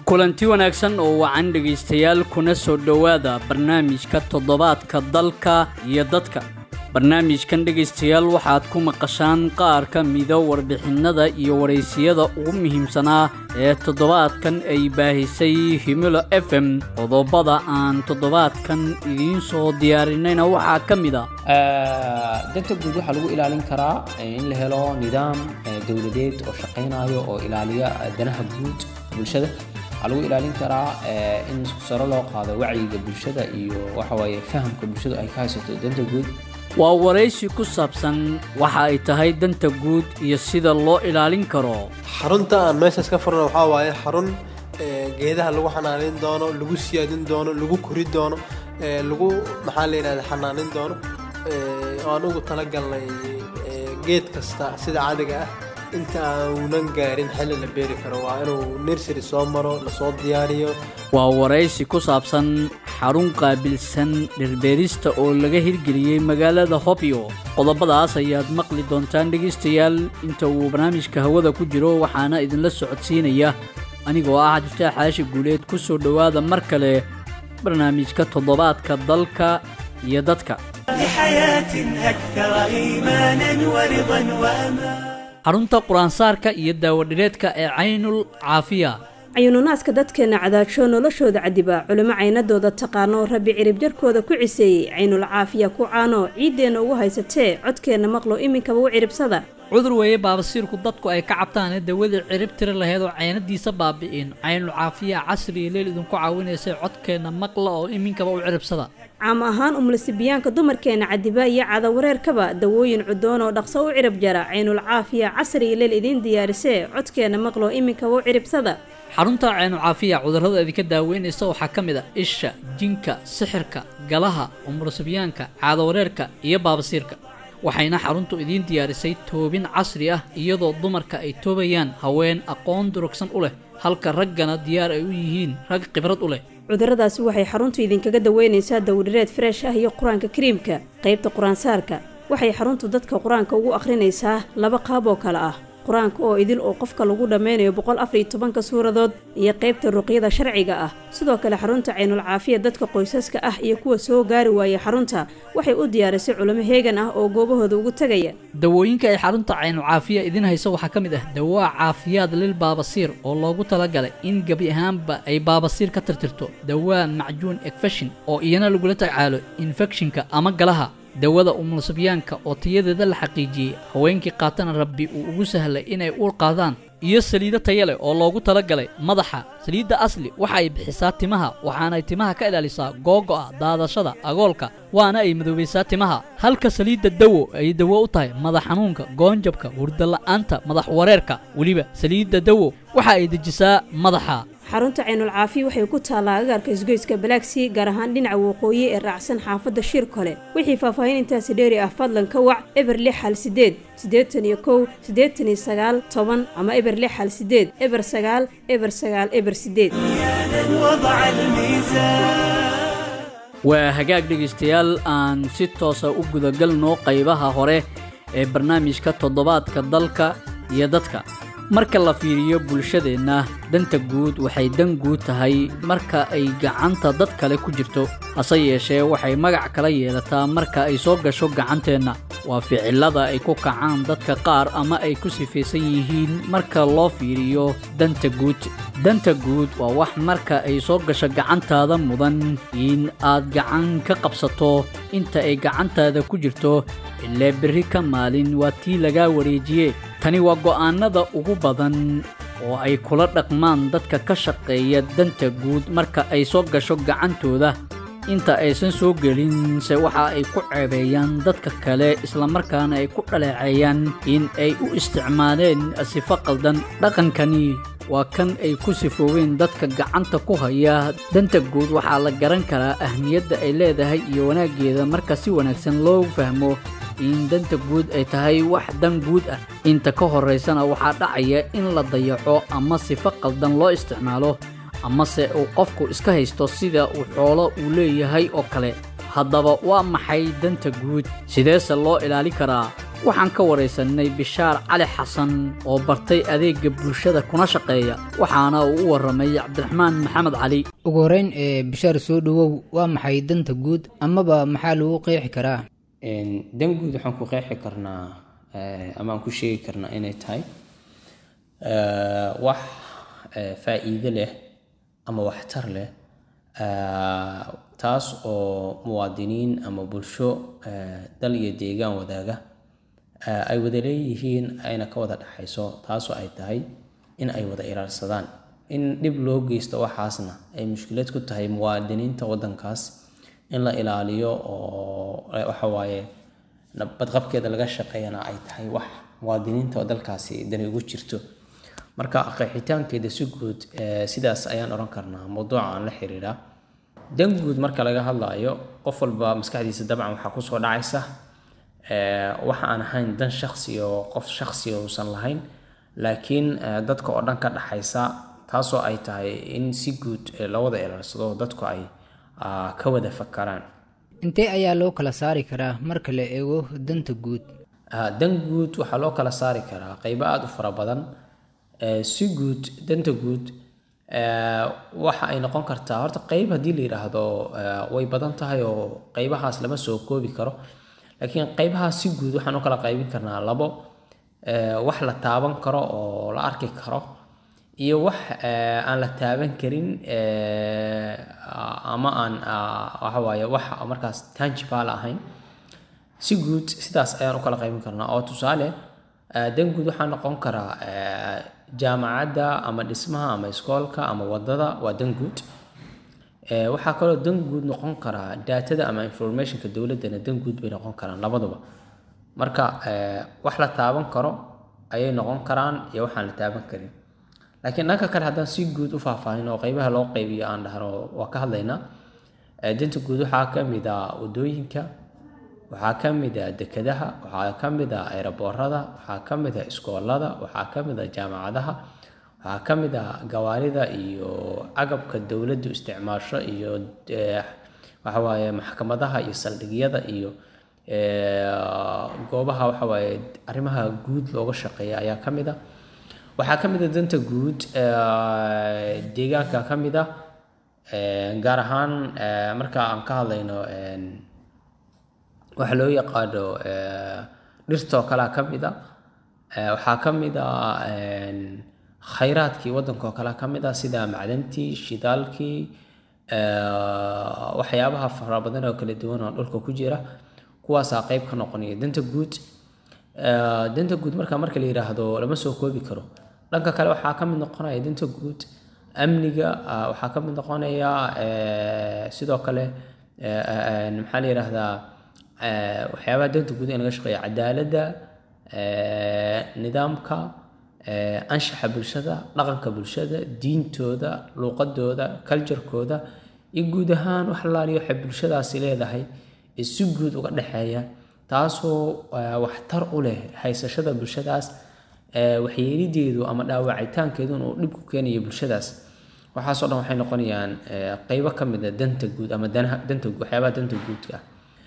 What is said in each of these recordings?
kulanti wanaagsan oo wacan dhegaystayaal kuna soo dhowaada barnaamijka toddobaadka dalka iyo dadka barnaamijkan dhegaystayaal waxaad ku maqashaan qaar ka mida warbixinnada iyo waraysiyada ugu muhiimsanaa ee toddobaadkan ay baahisay himilo f m qodobada aan toddobaadkan idiin soo diyaarinayna waxaa ka mid a danta guud waxaa lagu ilaalin karaa in la helo nidaam dowladeed oo shaqaynayo oo ilaaliya danaha guud bulshada waxaa lagu ilaalin karaa in saro loo qaado wacyiga bulshada iyo waxawaaye fahamka bulshadu ay ka haysato danta guud waa waraysi ku saabsan waxa ay tahay danta guud iyo sida loo ilaalin karo xarunta aan meeshaas ka furno waxaa waaye xarun geedaha lagu xanaanin doono lagu siyaadin doono lagu kori doono lagu maxaa la yidhahda xanaanin doono oo aan ugu talagalnay geed kasta sida caadiga ah inta aanunan gaarin xilli la beeri karo waa inuu nersary soo maro lasoo diyaariyo waa waraysi ku saabsan xarun qaabilsan dhirbeerista oo laga hirgeliyey magaalada hobyo qodobadaas ayaad maqli doontaan dhegaystayaal inta uu barnaamijka hawada ku jiro waxaana idinla socodsiinaya anigoo ah cabdiftaax xaashi guuleed ku soo dhowaada mar kale barnaamijka toddobaadka dalka iyo dadka xarunta qur-aansaarka iyo daawadhireedka ee caynul caafiya cayuununaaska dadkeenna cadaajo noloshooda cadiba culimo caynadooda taqaano rabbi cirib jarkooda ku ciseeyey caynul caafiya ku caano ciiddeenna ugu haysatee codkeenna maqlo iminkaba u ciribsada cudur weeye baabasiirku dadku ay ka cabtaanee dawadii cirib tiri laheyd oo caynadiisa baabi'in caynul caafiya casri iyo leel idinku caawinaysay codkeenna maqla oo iminkaba u ciribsada caam ahaan umlasibiyaanka dumarkeenna cadiba iyo cadawareerkaba dawooyin cudoon oo dhaqso u cirib jara caynul caafiya casri iyo leel idiin diyaarisee codkeenna maqlo iminkaba u ciribsada xarunta caynu caafiya cudurrada idinka daaweynaysa waxaa ka mid a isha jinka sixirka galaha umurasibyaanka caadawareerka iyo baabasiirka waxayna xaruntu idiin diyaarisay toobin casri ah iyadoo dumarka ay toobayaan haween aqoon durugsan u leh halka raggana diyaar ay u yihiin rag khibrad u leh cudurradaasi waxay xaruntu idinkaga daweynaysaa dawdhireed freesh ah iyo qur-aanka kariimka qaybta qur-aansaarka waxay xaruntu dadka qur-aanka ugu akhrinaysaa laba qaab oo kale ah qur-aanka oo idil oo qofka lagu dhammeynayo boqol afar iyo tobanka suuradood iyo qaybta ruqyada sharciga ah sidoo kale xarunta caynul caafiya dadka qoysaska ah iyo kuwa soo gaari waayay xarunta waxay u diyaarisay culimo heegan ah oo goobahooda ugu tegaya dawooyinka ay xarunta caynul caafiya idin hayso waxaa ka mid ah dawaa caafiyaad lil baabasiir oo loogu talagalay in gebi ahaanba ay baabasiir ka tirtirto dawaa macjuun ekfeshin oo iyana lagula tacaalo infekshinka ama galaha dawada umulsibyaanka oo tayadeeda la xaqiijiyey haweenkii qaatana rabbi uu ugu sahlay inay uur qaadaan iyo saliido taya leh oo loogu talagalay madaxa saliidda asli waxa ay bixisaa timaha waxaanay timaha ka ilaalisaa googo'a daadashada agoolka waana ay madoobaysaa timaha halka saliidda dawo ay dawo u tahay madax xanuunka goonjabka hurdala'aanta madax wareerka weliba saliidda dawo waxa ay dejisaa madaxa xarunta caynul caafiya waxay ku taallaa agaarka isgoyska balaagsii gaar ahaan dhinaca waqooyi ee raacsan xaafadda shiir kole wixii faahfaahin intaasi dheeri ah fadlan ka wac eber lix hal sideed siddeetan iyo kow siddeetan iyo sagaal toban ama eber lix hal sideed eber sagaal eber sagaal eber sideed waa hagaag dhegaystayaal aan si toosa u gudagalno qaybaha hore ee barnaamijka toddobaadka dalka iyo dadka marka la fiiriyo bulshadeenna danta guud waxay dan guud tahay marka ay gacanta dad kale ku jirto hase yeeshee waxay magac kala yeelataa marka ay soo gasho gacanteenna waa ficilada ay ku kacaan dadka qaar ama ay ku sifaysan yihiin marka loo fiiriyo danta guud danta guud waa wax marka ay soo gasho gacantaada mudan in aad gacan ka qabsato inta ay gacantaada ku jirto ilaa berri ka maalin waa tii lagaa wareejiye tani waa go'aannada ugu badan oo ay kula dhaqmaan dadka ka shaqeeya danta guud marka ay soo gasho gacantooda inta aysan soo gelin se waxa ay ku ceebeeyaan dadka kale islamarkaana ay ku dhaleeceeyaan in ay u isticmaaleen sifo qaldan dhaqankani waa kan ay ku sifooween dadka gacanta ku haya danta guud waxaa la garan karaa ahmiyadda ay leedahay iyo wanaaggeeda marka si wanaagsan loo fahmo in danta guud ay tahay wax dan guud ah inta ka horaysana waxaa dhacaya in la dayaco ama sifo qaldan loo isticmaalo amase uu qofku iska haysto sida uu xoolo uu leeyahay oo kale haddaba waa maxay danta guud sideese loo ilaali karaa waxaan ka waraysanay bishaar cali xasan oo bartay adeega bulshada kuna shaqeeya waxaana uu u waramay cabdiraxmaan maxamed cali ugu horeyn ee bishaar soo dhowow waa maxay danta guud amaba maxaa lagu qeexi karaa dan guud waxaan ku qeexi karnaa ama aan ku sheegi karnaa inay tahay wax faa'iido leh ama waxtar leh taas oo muwaadiniin ama bulsho dal iyo deegaan wadaaga ay wada leeyihiin ayna ka wada dhexayso taasoo ay tahay in ay wada ilaalsadaan in dhib loo geysto waxaasna ay mushkilad ku tahay muwaadiniinta waddankaas in la ilaaliyo oo waxa waaye badqabkeeda laga shaqeeyana ay tahay wax muwaadiniinta oo dalkaasi dani ugu jirto marka qeexitaankeeda si guud sidaas ayaan odhan karnaa mawduuca aan la xiriiraa dan guud marka laga hadlayo qof walba maskaxdiisa dabcan waxaa kusoo dhacaysa waxa aan ahayn dan shaksi oo qof shaksi uusan lahayn laakiin dadka oo dhan ka dhaxaysa taasoo ay tahay in si guud la wada ilaalsado dadku ay ka wada fakaraan intee ayaa loo kala saari karaa marka la eego danta guud dan guud waxaa loo kala saari karaa qeybo aada u fara badan si guud danta guud waxa ay noqon kartaa horta qeyb haddii la yidhaahdo way badan tahay oo qeybahaas lama soo koobi karo laakiin qeybahaas si guud waxaan u kala qaybin karnaa labo wax la taaban karo oo la arki karo iyo wax aan la taaban karin ama aan waxa waaye wax markaas tangible ahayn si guud sidaas ayaan u kala qaybin karnaa oo tusaale dan guud waxaa noqon karaa jaamacadda ama dhismaha ama iskoolka ama wadada waa dan guud waxaa kaloo dan guud noqon karaa daatada ama informationka dowladdana dan guud bay noqon karaan labaduba marka wax la taaban karo ayay noqon karaan iyo waxaan la taaban karin laakiin dhanka kale haddaan si guud u faahfaahin oo qeybaha loo qeybiyo aan dhahno waa ka hadlaynaa danta guud waxaa ka mid ah wadooyinka waxaa ka mid ah dekadaha waxaa ka mid ah eeraboorada waxaa ka mid ah iskoolada waxaa ka mid ah jaamacadaha waxaa ka mid ah gawaarida iyo agabka dowladdu isticmaasho iyo waxa waaye maxkamadaha iyo saldhigyada iyo goobaha waxa waaye arrimaha guud looga shaqeeya ayaa ka mid ah waxaa ka mid ah danta guud deegaanka ka mid ah gaar ahaan marka aan ka hadlayno waxa loo yaqaano dhirtoo kalea ka mid a waxaa ka mid a khayraadkii waddankaoo kalea ka mid a sida macdantii shidaalkii waxyaabaha fara badan oo kala duwan oo dhulka ku jira kuwaasaa qeyb ka noqonaya danta guud danta guud marka marka la yidhaahdo lama soo koobi karo dhanka kale waxaa ka mid noqonaya danta guud amniga waxaa ka mid noqonaya sidoo kale maxaa la yidhaahdaa waxyaabaha danta guud in laga shaqeeya cadaaladda nidaamka anshaxa bulshada dhaqanka bulshada diintooda luuqadooda culturekooda iyo guud ahaan wax laaliyo waxay bulshadaasi leedahay ee si guud uga dhexeeya taasoo waxtar u leh haysashada bulshadaas waxyeelideedu ama dhaawacitaankeedun uu dhib ku keenayo bulshadaas waxaasoo dhan waxay noqonayaan qeybo ka mid a danta guud ama danaha danta waxyaabaha danta guudka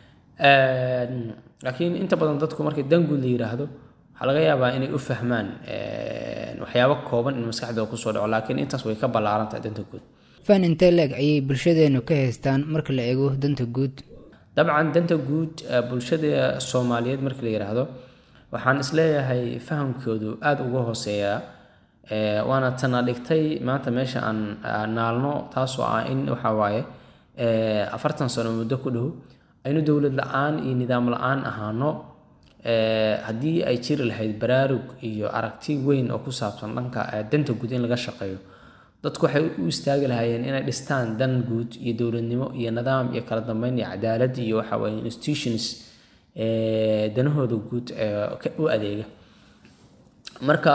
ah laakiin inta badan dadku markii dan guud la yiraahdo waxaa laga yaabaa inay u fahmaan waxyaabo kooban in maskaxdooda kusoo dhaco laakiin intaas way ka ballaaran tahay danta guud fan intee leeg ayay bulshadeenu ka haystaan marka la eego danta guud dabcan danta guud bulshada soomaaliyeed marka la yiraahdo waxaan isleeyahay fahamkoodu aada uga hooseeyaa waana tana dhigtay maanta meesha aan naalno taasoo ah in waxa waaye afartan sano muddo ku dhow aynu dowlad la-aan iyo nidaam la-aan ahaano haddii ay jiri lahayd baraarug iyo aragti weyn oo ku saabsan dhanka danta guud in laga shaqeeyo dadku waxay u istaagi lahaayeen inay dhistaan dan guud iyo dowladnimo iyo nidaam iyo kala dambeyn iyo cadaalad iyo waxa waye institutions danahooda guud u adeega marka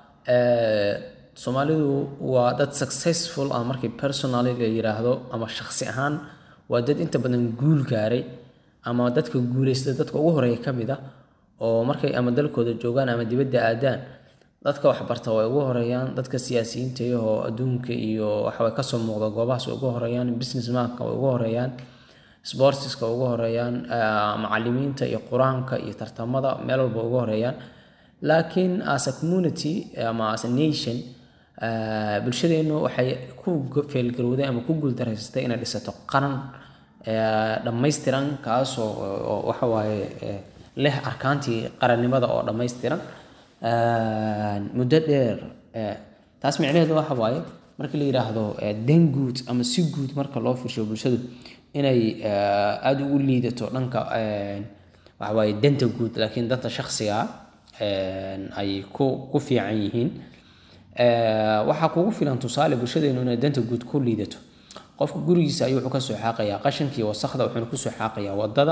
soomaalidu waa dad successful ah markii personally la yiraahdo ama shakhsi ahaan waa dad inta badan guul gaaray ama dadka guuleysta dadka ugu horeeya ka mid ah oo markay ama dalkooda joogaan ama dibadda aadaan dadka waxbarta way ugu horeeyaan dadka siyaasiyiinta iyahoo adduunka iyo waxaway kasoo muuqda goobahaas way ugu horeeyaan business manka way ugu horeeyaan sportska ugu horeeyaan macalimiinta iyo qur-aanka iyo tartamada meel walba ugu horeeyaan laakiin as a community ama as a nation bulshadeenu waxay ku feelgarowday ama ku guuldareysatay inay dhisato qaran dhammaystiran kaasoo waxa waaye leh arkaantii qarannimada oo dhammaystiran muddo dheer taas micnaheedu waxa waaye markii la yidhaahdo dan guud ama si guud marka loo fiirsho bulshadu inay aada ugu liidato dhanka waxa waaye danta guud laakiin danta shakhsiga ay ku ku fiican yihiin waxaa kugu filan tusaale bulshadeenu inay danta guud ku liidato qofka gurigiisa ayuu wuxuu kasoo xaaqayaa qashankii wasakda wuxuuna kusoo xaaqayaa wadada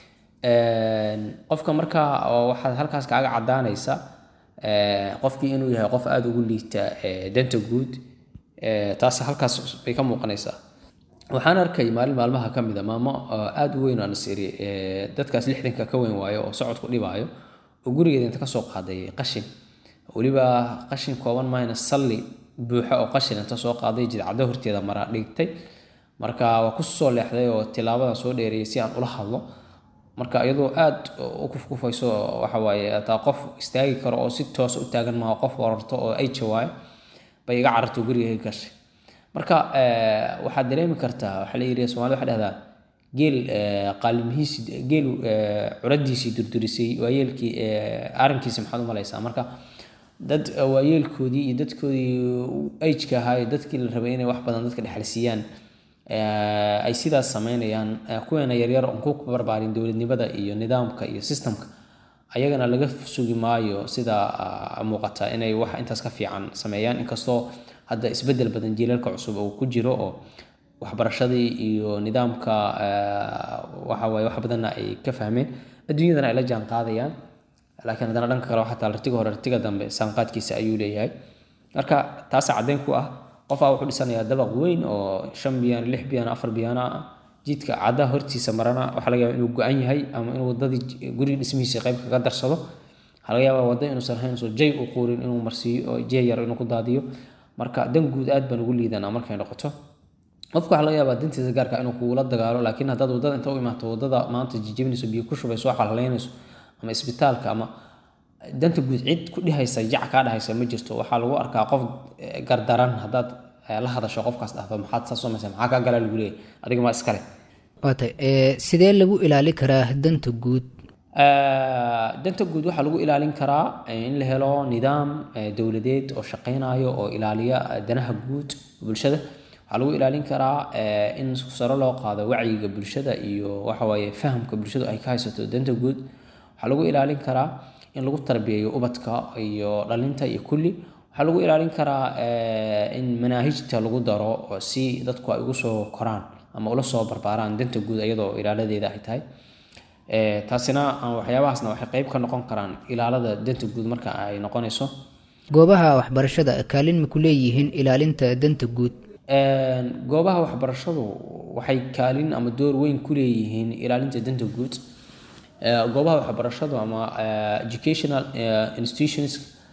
qofka markaa waxaad halkaas kaaga cadaanaysa qofkii inuu yahay qof aada ugu liita danta guud taas halkaas bay ka muuqanaysaa waxaan arkay maalin maalmaha ka mida maamo aada u weyn aan is iri dadkaas lixdanka ka weyn waayo oo socodku dhibaayo oo gurigeeda inta kasoo qaaday qashin weliba qashin kooban mahayna salli buuxa oo qashin inta soo qaaday jidcaddo horteeda maraa dhigtay marka waa ku soo leexday oo tilaabadan soo dheereeyay si aan ula hadlo marka iyadoo aada u kufkufayso waxa waaye hataa qof istaagi karo oo si toos u taagan maaha qof wararto oo ay jawaayo bay iga cararto guriga gashay marka waxaad dareemi kartaa waxaa la yidhi soomaalida waxay dhahdaa geel qaalimihiisi geel curadiisii durdurisay waayeelkii arrinkiisi maxaad u malaysaa marka dad waayeelkoodii iyo dadkoodii ageka ahaa iyo dadkii la rabay inay wax badan dadka dhexalsiiyaan ay sidaas sameynayaan kuweena yaryar oon ku barbaarin dowladnimada iyo nidaamka iyo systemka ayagana laga sugi maayo sida muuqata inay wax intaas ka fiican sameeyaan inkastoo hadda isbedel badan jiilalka cusub uu ku jiro oo waxbarashadii iyo nidaamka waxawaaye wax badanna ay ka fahmeen adduunyadana ay la jaan qaadayaan laakiin haddana dhanka kale xataa artiga hore artiga dambe saanqaadkiisa ayuu leeyahay marka taasa caddeyn ku ah qofaa wuxuu dhisanayaa dabaq weyn oo shan biyaan lix biyaan afar biyaana ah jidka caddaha hortiisa marana waxaa laga yaaba inuu go-an yahay ama inuu wadadii guriga dhismihiisa qayb kaga darsado waxaa laga yaabaa wadda inuusan ahayn soo jay u quurin inuu marsiiyo oo jey yar inuu ku daadiyo marka dan guud aad baan ugu liidanaa markay noqoto qofka waxaa laga yaabaa dantiisa gaarka inuu kugula dagaalo laakiin haddaad wadada inta u imaato wadada maanta jijibinayso biyo ku shubayso xalhaleynayso ama isbitaalka ama danta guud cid ku dhihaysa jac kaa dhahaysa ma jirto waxaa lagu arkaa qof gardaran haddaad la hadasho qofkaas dhahdo maxaad saa samaysa maxaa kaa galaa lagu leeyahy adiga maa iskale waatay sidee lagu ilaali karaa danta guud danta guud waxaa lagu ilaalin karaa in la helo nidaam dowladeed oo shaqeynayo oo ilaaliya danaha guud bulshada waxaa lagu ilaalin karaa in saro loo qaado wacyiga bulshada iyo waxawaaye fahamka bulshadu ay ka haysato danta guud waxaa lagu ilaalin karaa in lagu tarbiyeeyo ubadka iyo dhalinta iyo kulli waxaa lagu ilaalin karaa in manaahijta lagu daro si dadku ay ugu soo koraan ama ula soo barbaaraan danta guud iyadoo ilaaladeeda ay tahay taasina waxyaabahaasna waxay qeyb ka noqon karaan ilaalada danta guud marka ay noqonayso goobaha waxbarashada kaalin ma ku leeyihiin ilaalinta danta guud goobaha waxbarashadu waxay kaalin ama door weyn ku leeyihiin ilaalinta danta guud goobaha waxbarashadu ama educational institutions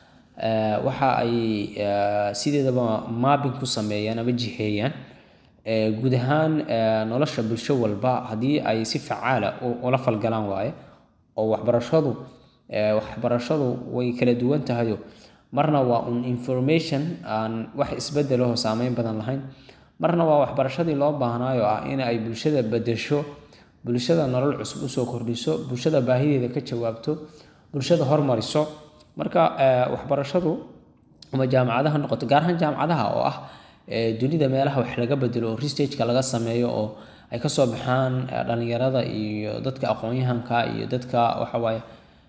waxa ay sideedaba maabin ku sameeyaan ama jiheeyaan guud ahaan nolosha bulsho walba haddii ay si facaala ula falgalaan waaye oo waxbarashadu waxbarashadu way kala duwan tahayo marna waa un information aan wax isbedelaho saameyn badan lahayn marna waa waxbarashadii loo baahnaayo ah in ay bulshada bedesho bulshada nolol cusub usoo kordhiso bulshada baahideeda ka jawaabto bulshada hormariso marka waxbarashadu ama jaamacadaha noqoto gaar ahaan jaamacadaha oo ah dunida meelaha wax laga bedelo oo restageka laga sameeyo oo ay kasoo baxaan dhalinyarada iyo dadka aqoon-yahanka iyo dadka waxawaaye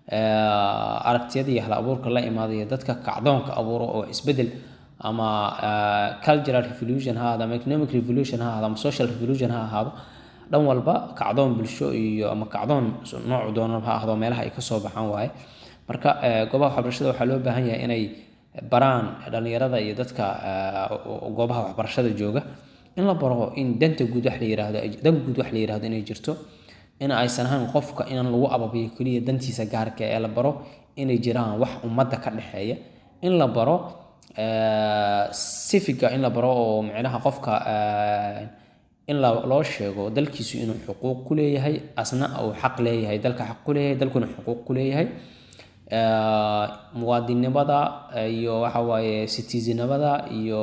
aragtiyada iyo hal abuurka la imaada iyo dadka kacdoonka abuuro oo isbedel ama cultural revolution ha ahaado ama economic revolution ha ahaado ama social revolution ha ahaado dhan walba kacdoon bulsho iyo ama kacdoon noocu doona ha ahdo meelaha ay kasoo baxaan waaye marka goobaha waxbarashada waxaa loo baahan yahay inay baraan dhalinyarada iyo dadka goobaha waxbarashada jooga in la baro in danta guud wax la yiraahdo dan guud wax la yiraahdo inay jirto in aysan ahayn qofka inaan lagu ababiyo keliya dantiisa gaarka ee la baro inay jiraan wax ummadda ka dhexeeya in la baro civiga in la baro oo micnaha qofka in loo sheego dalkiisu inuu xuquuq ku leeyahay asna uu xaq leeyahay dalka xaq ku leeyahay dalkuna xuquuq ku leeyahay muwaadinnimada iyo waxa waaye citizenimada iyo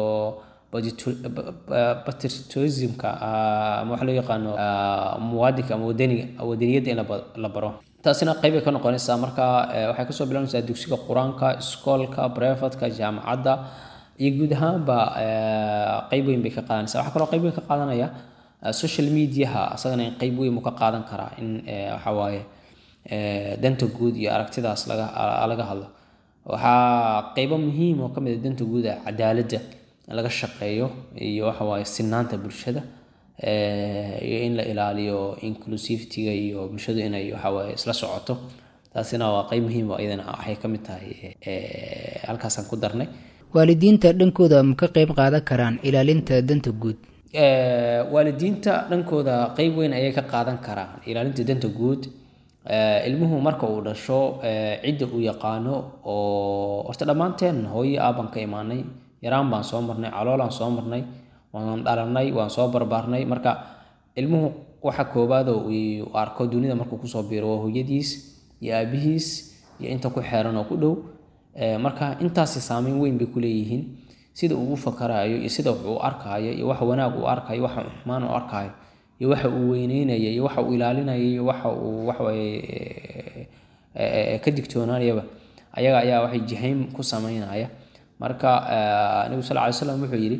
patriotismka ama waxa loo yaqaano muwaadinka ama wadaniga wadaniyadda in la baro taasina qeyb ay ka noqonaysaa marka waxay kasoo bilaanaysaa dugsiga qur-aanka iskoolka brefatka jaamacadda iyo guud ahaanba qeyb weyn bay ka qaadanaysaa waxaa kaloo qeyb weyn ka qaadanaya social mediaha asagana in qeyb weyn uu ka qaadan karaa in waxa waaye danta guud iyo aragtidaas laga laga hadlo waxaa qeybo muhiim oo kamid a danta guud ah cadaaladda in laga shaqeeyo iyo waxa waaye sinaanta bulshada iyo in la ilaaliyo inclusivityga iyo bulshadu inay waxa waaye isla socoto taasina waa qeyb muhiim oo iyadana waxay ka mid tahay halkaasaan ku darnay waalidiinta dhankooda ma ka qeyb qaadan karaan ilaalinta danta guud waalidiinta dhankooda qeyb weyn ayay ka qaadan karaan ilaalinta danta guud ilmuhu marka uu dhasho cidda uu yaqaano oo horta dhammaanteen hooyo aaban ka imaanay yaraan baan soo marnay caloolaan soo marnay waan dhalanay waan soo barbaarnay marka ilmuhu waxa koobaadoo uu arko dunida markuu kusoo biiro waa hooyadiis iyo aabihiis iyo inta ku xeeran oo ku dhow marka intaasi saameyn weyn bay ku leeyihiin sida uu u fakarayo iyo sida wax uu arkaayo iyo waxa wanaag uu arkayo waxa xumaan uu arkaayo iyo waxa uu weyneynayo iyo waxa uu ilaalinayo iyo waxa uu waxawaaye ka digtoonaanayaba ayaga ayaa waxay jihayn ku sameynaya marka nebigu sal ly slam wuxuu yidhi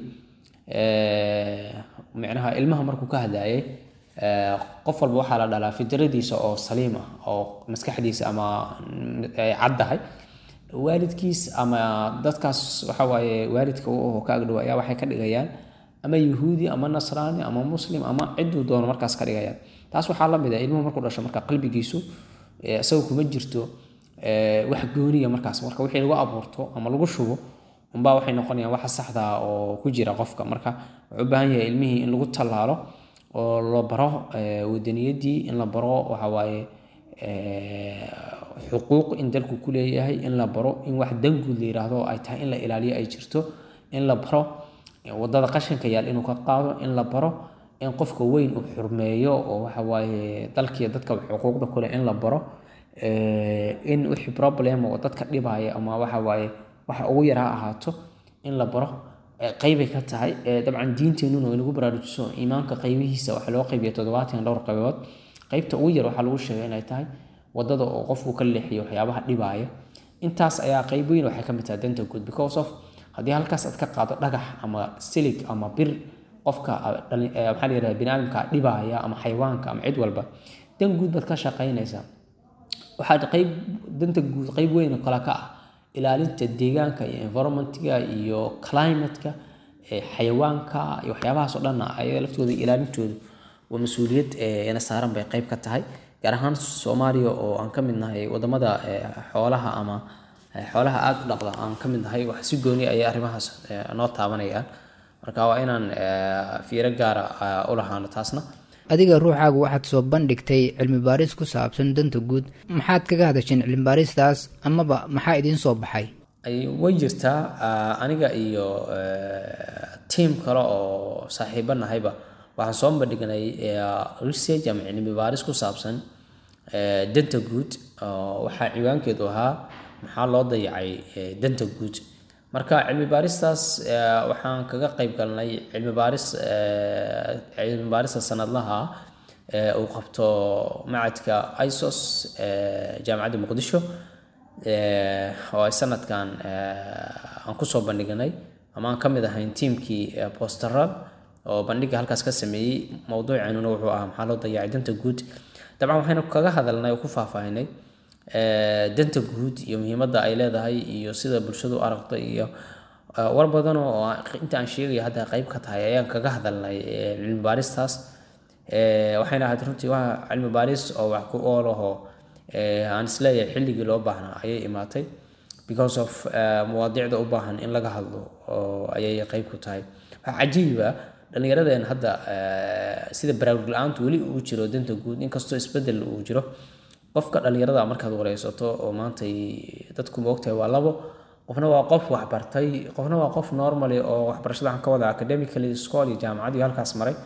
micnaha ilmaha markuu ka hadlayay qof walba waxaa la dhalaa fidradiisa oo saliim ah oo maskaxdiisa ama ay caddahay waalidkiis ama dadkaas waxa waaye waalidka u aho ka agdhow ayaa waxay ka dhigayaan ama yahuudi ama nasraani ama muslim ama ciduu doono markaas ka dhigayaan taas waxaa la mid ah ilmuhu markuu dhasho marka qalbigiisu isaga kuma jirto wax gooniya markaas marka wixii lagu abuurto ama lagu shubo unbaa waxay noqonayaan waxa saxda oo ku jira qofka marka wuxuu u baahan yahay ilmihii in lagu tallaalo oo la baro wadaniyadii in la baro waxa waaye xuquuq in dalku ku leeyahay in la baro in wax danguud la yiraahdo ay tahay in la ilaaliyo ay jirto in la baro wadada qashinka yaal inuu ka qaado in la baro in qofka weyn uu xurmeeyo oo waxa waaye dalkiiyo dadka xuquuqda kule in la baro in wixii problem oo dadka dhibaya ama waxa waaye waxa ugu yar ha ahaato in la baro qeybay ka tahay dabcan diinteenuna way nagu baraarujiso iimaanka qeybihiisa waxaa loo qeybiya toddobaatan dhowr qaybood qeybta ugu yar waxaa lagu sheegay inay tahay wadada oo qofku ka leexiyo waxyaabaha dhibaaya intaas ayaa qeyb weyn waxay ka mid tahay danta guud because of haddii halkaas aad ka qaado dhagax ama silig ama bir qofka maxaa la yidhahda biniaadamka dhibaaya ama xayawaanka ama cid walba dan guud baad ka shaqaynaysaa waxaa qeyb danta guud qeyb weyn kale ka ah ilaalinta deegaanka iyo environmentga iyo climateka xayawaanka iyo waxyaabahaas oo dhan ayaga laftooda ilaalintoodu waa mas-uuliyad ina saaran bay qeyb ka tahay gaar ahaan soomaaliya oo aan ka mid nahay wadamada xoolaha ama xoolaha aada u dhaqda aan ka mid nahay wax si gooni ayay arrimahaas noo taabanayaan marka waa inaan fiiro gaara u lahaano taasna adiga ruuxaagu waxaad soo bandhigtay cilmi baaris ku saabsan danta guud maxaad kaga hadasheen cilmi baaristaas amaba maxaa idiin soo baxay way jirtaa aniga iyo tiam kale oo saaxiibo nahayba waxaan soo bandhignay research ama cilmi baaris ku saabsan danta guud waxaa ciwaankeedu ahaa maxaa loo dayacay danta guud marka cilmi baaristaas waxaan kaga qayb galnay cilmi baaris cilmi baarista sanadlaha uu qabto macadka isos jaamacadda muqdisho oo ay sanadkan aan kusoo bandhignay ama aan ka mid ahayn tiimkii posterad oo bandhiga halkaas ka sameeyey mowduuceenuna wuxuu ahaa maxaa loo dayacay danta guud dabcan waxaynu kaga hadalnay oo ku faahfaahinay danta guud iyo muhiimadda ay leedahay iyo sida bulshadu u aragto iyo war badan oo inta aan sheegayo hadda qayb ka tahay ayaan kaga hadalnay cilmi baaristaas waxayna ahayd runtii waa cilmi baaris oo wax ku oolaho aan isleeyahay xilligii loo baahnaa ayay imaatay because of mawaadiicda u baahan in laga hadlo oo ayay qayb ku tahay waxaa cajiiba dhallinyaradeen hadda sida baraarug la-aantu weli uu jiro danta guud inkastoo isbedel uu jiro qofka dhallinyarada markaad wareysato oo maanta dadku moogtahay waa labo qofna waa qof waxbartay qofna waa qof normally oo waxbarashada waxaan ka wada academically school iyo jaamacad iyo halkaas maray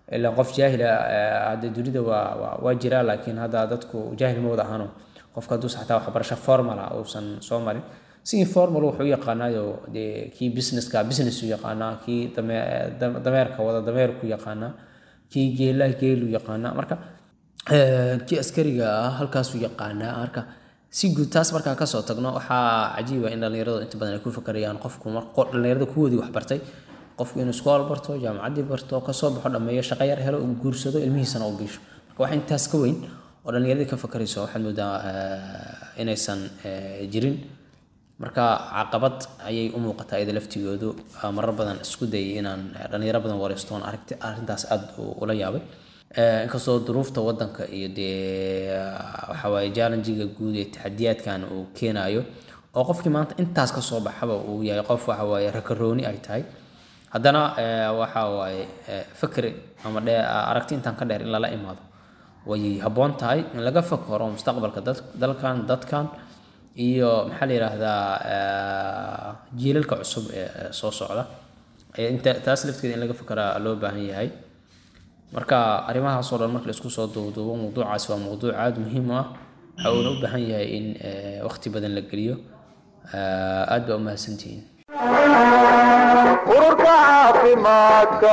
ilaa qof jaahila hadda dunida waa waa- waa jiraa laakiin hadda dadku jaahil ma wada ahano qofka hadduu xataa waxbarasho formal ah uusan soo marin si informal wuxuu u yaqaanaayo dee kii businesska business u yaqaanaa kii dame- dam- dameerka wada dameerku yaqaanaa kii geelaha geelu yaqaanaa marka eh, kii askariga ah halkaasuu yaqaanaa marka si guud taas markaan kasoo tagno waxaa cajiiba in dhallinyaradu inta badan ay ku fakarayaan qofku mar qo- dhallinyarada kuwoodii wax bartay qofku inuu iskool barto jaamacaddii barto kasoo baxo dhammeeyo shaqo yar helo uu guursado ilmihiisana uu biisho marka wax intaas ka weyn oo dhallinyaradii ka fakarayso waxaad moodaa eh, inaysan eh, jirin marka caqabad ayay u muuqataa iyada laftigoodu Aa, marar badan isku dayay inaan eh, dhallinyaro badan wareystoon aragti arrintaas aada u- ula yaabay Eh, inkastoo duruufta wadanka iyo dee waxa waaye challengiga guud ee taxadiyaadkan uu keenayo oo qofkii maanta intaas ka soo baxaba uu yahay qof waxa waaye rakarooni ay tahay haddana eh, waxa waaye eh, fikri ama dhe aragti intaan ka dheer in lala imaado way habboon tahay in laga fakaro mustaqbalka dad- dalkan dadkan iyo maxaa la yidhaahdaa eh, jiilalka cusub ee ee soo socda Eh, inta taas lafteeda in laga fakaraa loo baahan yahay marka arrimahaasoo dhan marka la isku soo duuduubo mawduucaasi waa mawduuc aada muhiim u ah waxa uuna u baahan yahay in eh, waqti badan la geliyo Eh, aad baa u mahadsantihiin ururka caafimaadka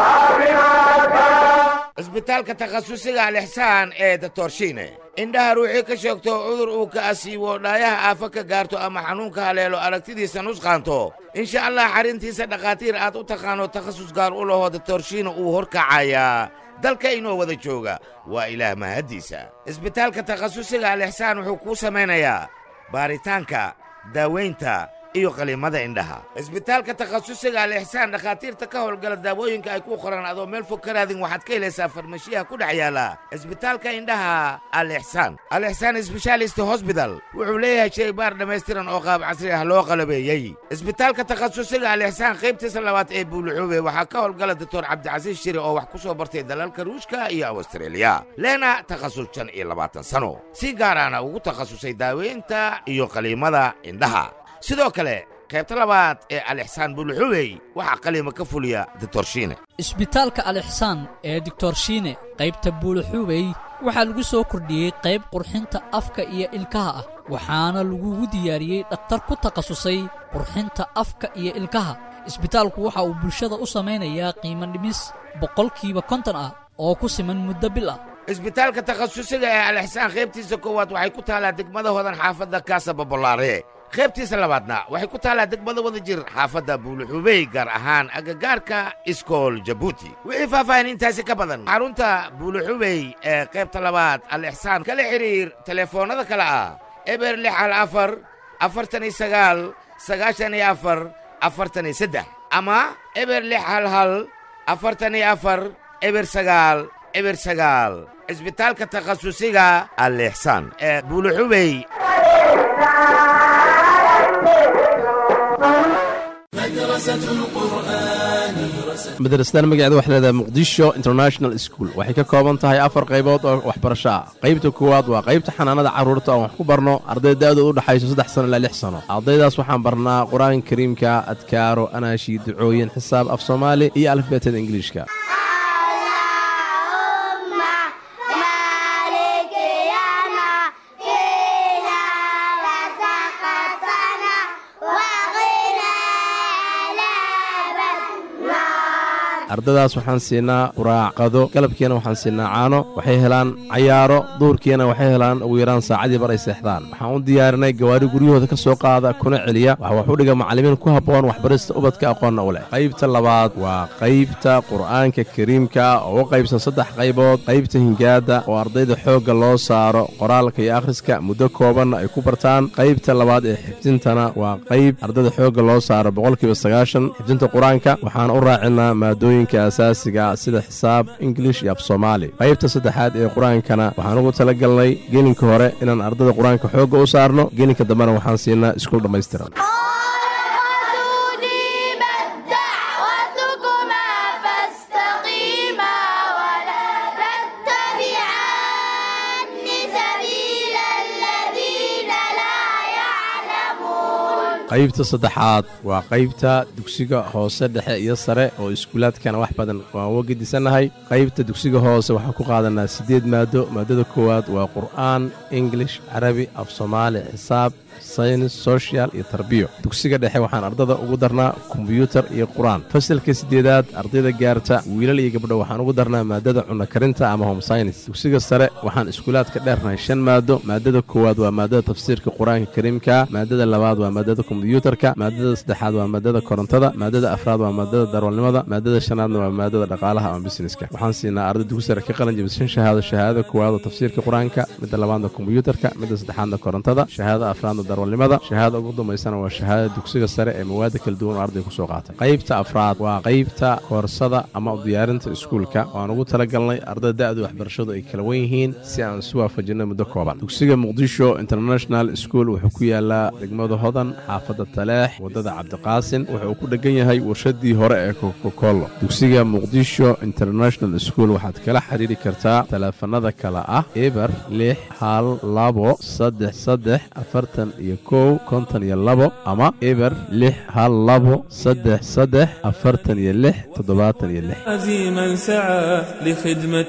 cisbitaalka takhasusiga alixsaan ee datorshiine indhaha ruuxii ka sheegto cudur uu ka asiibo dhaayaha aafa ka gaarto ama xanuunka haleelo aragtidiisa nusqaanto insha allah xarrintiisa dhakhaatiir aad u taqaano takhasus gaar u laho datorshiine uu horkacayaa dalka inoo wada jooga waa ilaah mahaddiisa cisbitaalka takhasusiga alixsaan wuxuu kuu samaynayaa baaritaanka daawaynta iyo qaliimada indhaha cisbitaalka takhasusiga alixsaan dhakhaatiirta ka howlgala daawooyinka ay ku qoran adoo meel fog ka raadin waxaad ka helaysaa farmashiyaha ku dhex yaala cisbitaalka indhaha alixsaan alixsaan sbeshaalist hosbital wuxuu leeyahay shaybaar dhammaystiran oo qaab casri ah loo qalabeeyey cisbitaalka takhasusiga alixsaan qaybtiisa labaad ee buuluxuube waxaa ka howlgala doctor cabdicasiis shiri oo wax ku soo bartay dalalka ruushka iyo awstreeliya leena takhasus shan iyo labaatan sano si gaaraana ugu takhasusay daaweynta iyo qaliimada indhaha sidoo kale qaybta labaad ee alixsaan buluxubey waxaa qaliima ka fuliya ditorshiine isbitaalka alixsaan ee doctor shiine qaybta buulaxuubey waxaa lagu soo kordhiyey qayb qurxinta afka iyo ilkaha ah waxaana lagugu diyaariyey dhakhtar ku takhasusay qurxinta afka iyo ilkaha isbitaalku waxa uu bulshada u samaynayaa qiimo dhimis boqolkiiba konton ah oo ku siman muddo bil ah isbitaalka takhasusiga ee alixsaan qaybtiisa koowaad waxay ku taalaa degmada hodan xaafadda kaasa babolaare qaybtiisa labaadna waxay ku taalaa degmada wada jir xaafadda buuluxubey gaar ahaan agagaarka iskool jabuuti wixii faahfaahin intaasi ka badan xarunta buuluxubey ee qaybta labaad alixsaan kala xidhiir telefoonnada kale ah eber lix hal afar afartan iyo sagaal sagaashan iyo afar afartan iyo saddex ama eber lix hal hal afartan iyo afar eber sagaal eber sagaal cisbitaalka takhasusiga alixsaan ee buuluxubey madrasadan magaceeda waxay leedahay muqdisho international school waxay ka kooban tahay afar qaybood oo waxbarasho ah qaybta koowaad waa qaybta xanaanada carruurta oon wax ku barno arday da'dooda u dhexayso saddex sano ilaa lix sano ardaydaas waxaan barnaa qur-aanka kariimka adkaaro anaashi ducooyin xisaab af soomaali iyo alifbeetada ingiliishka ardadaas waxaan siinaa quraacqado galabkiina waxaan siinaa caano waxay helaan cayaaro duurkiina waxay helaan ugu yaraan saacadii bar ay seexdaan waxaan u diyaarinay gawaari guryahooda ka soo qaada kuna celiya waxa wax u dhiga macallimiin ku habboon waxbarista ubadka aqoonna u leh qaybta labaad waa qaybta qur'aanka kariimka oo u qaybsan saddex qaybood qaybta hingaada oo ardayda xoogga loo saaro qoraalka iyo akhriska muddo koobanna ay ku bartaan qaybta labaad ee xifdintana waa qayb ardayda xoogga loo saaro boqolkiiba sagaashan xifdinta qur-aanka waxaan u raacinaa maadooyinka asaasiga sida xisaab ingilish iyo af soomaali qaybta saddexaad ee qur-aankana waxaan ugu tala galnay gelinka hore inaan ardayda qur-aanka xoogga u saarno gelinka dambena waxaan siinaa iskuul dhammaystiran qaybta saddexaad waa qaybta dugsiga hoose dhexe iyo sare oo iskuulaadkana wax badan waan uga gedisannahay qaybta dugsiga hoose waxaan ku qaadanaa siddeed maado maadada koowaad waa qur'aan ingilish carabi af soomaali xisaab saynis social iyo tarbiyo dugsiga dhexe waxaan ardada ugu darnaa kombyuutar iyo qur-aan fasalka siddeedaad ardayda gaarta wiilal iyo gabdho waxaan ugu darnaa maadada cunno karinta ama home synis dugsiga sare waxaan iskuulaadka dheernahay shan maado maadada koowaad waa maadada tafsiirka qur-aanka kariimka maadada labaad waa maadada kombyuutarka maadada saddexaad waa maadada korontada maadada afraad waa maadada darwalnimada maadada shanaadna waa maadada dhaqaalaha ama busineska waxaan siinaa arday dugsi sare ka qalin jabishan shahaado shahaadada koowaad oo tafsiirka qur-aanka midda labaadna kombyuutarka midda saddexaadna korontada shahaadada afraadna darwalnimada shahaadada ugu dambaysana waa shahaadada dugsiga sare ee mawaada kala duwan oo arday ku soo qaatay qaybta afraad waa qaybta koorsada ama u diyaarinta iskuulka waan ugu talagalnay ardayda da'du waxbarashadu ay kala wen yihiin si aan isu waafajinno muddo kooban dugsiga muqdisho international school wuxuu ku yaalaa degmada hodan xaafadda taleex waddada cabdiqaasin wuxuu ku dhegan yahay warshadii hore ee kokokolo dugsiga muqdisho international school waxaad kala xiriiri kartaa taleefanada kale ah eber lix hal labo saddex saddex afartan iyo kow konton iyo labo ama eber lix hal labo saddex saddex afartan iyo lix toddobaatan iyo lix عزيما سعى لخدمة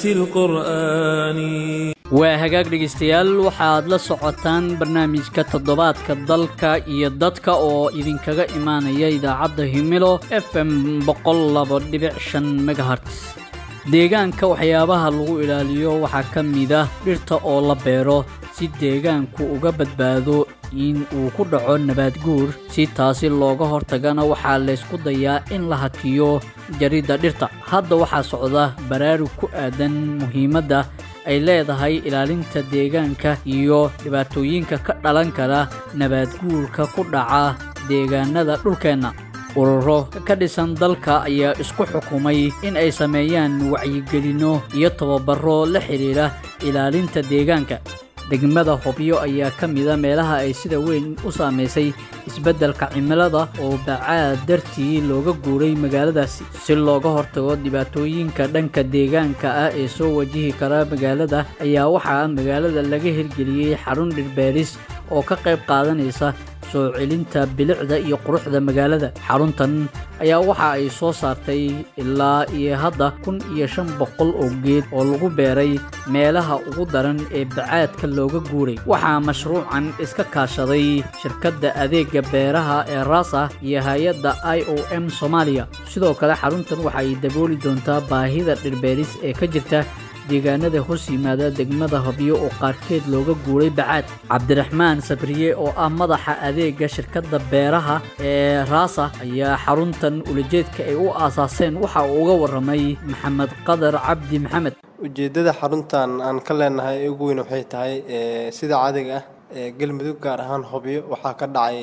القرآن waa hagaag dhegaystayaal waxaad la socotaan barnaamijka toddobaadka dalka iyo dadka oo idinkaga imaanaya idaacadda himilo f m boqollabodhibcshan megaherts deegaanka waxyaabaha lagu ilaaliyo waxaa ka mid ah dhirta oo la beero si deegaanku uga badbaado in uu ku dhaco nabaad guur si taasi looga hortagana waxaa laysku dayaa in la hakiyo jaridda dhirta hadda waxaa socda baraarug ku aadan muhiimadda ay leedahay ilaalinta deegaanka iyo dhibaatooyinka ka dhalan kara nabaad guurka ku dhaca deegaanada dhulkeenna ururo ka dhisan dalka ayaa isku xukumay in ay sameeyaan wacyigelinno iyo tababaro la xidhiidha ilaalinta deegaanka degmada hobyo ayaa ka mida meelaha ay sida weyn u saamaysay isbeddelka cimilada oo bacaad dartii looga guuray magaaladaasi si looga hortago dhibaatooyinka dhanka deegaanka ah ee soo wajihi kara magaalada ayaa waxaa magaalada laga hirgeliyey xarun dhirbeeris oo ka qayb qaadanaysa soo celinta bilicda iyo quruxda magaalada xaruntan ayaa waxa ay soo saartay ilaa iyo hadda kun iyo shan boqol oo geed oo lagu beeray meelaha ugu daran ee bacaadka looga guuray waxaa mashruucan iska kaashaday shirkadda adeega beeraha ee rasa iyo hay-adda i o m soomaaliya sidoo kale xaruntan waxa ay dabooli doontaa baahida dhirbeeris ee ka jirta deegaanada hoos yimaada degmada hobyo oo qaarkeed looga guuray bacaad cabdiraxmaan sabriye oo ah madaxa adeega shirkadda beeraha ee raasa ayaa xaruntan ulajeedka ay u aasaaseen waxa uu uga warramay maxamed qadar cabdi maxamed ujeeddada xaruntan aan ka leenahay ee ugu weyn waxay tahay ee, sida caadiga ah ee, galmudug gaar ahaan hobyo waxaa ka dhacay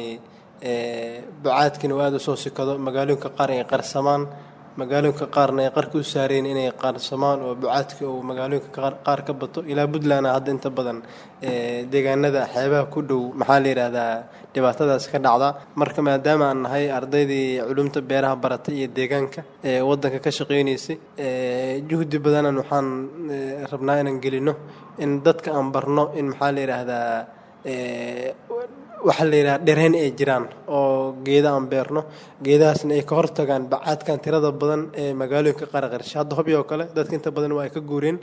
ee, bacaadkina uu aada u soo sikado magaalooyinka qaar ay qarsamaan magaalooyinka qaarna ay qarka u saareen inay qaarsamaan oo bacaadka uu magaalooyinka qaar- qaar ka bato ilaa puntland hadda inta badan ee, deegaanada xeebaha ku dhow maxaa la yidhaahdaa dhibaatadaas ka dhacda marka maadaama aan nahay ardaydii culumta beeraha baratay iyo deegaanka ee wadanka ka shaqeynaysay ee, juhdi badanan waxaan ee, rabnaa inaan gelino in dadka aan barno in maxaa la yidhaahdaa ee, waxaa la yidhaha dhereen ay jiraan oo geeda aan beerno geedahaasna ay ka hortagaan bacaadkan tirada badan ee magaalooyinka qaraqarsha hadda hobyo oo kale dadka inta badan waa ay ka guureen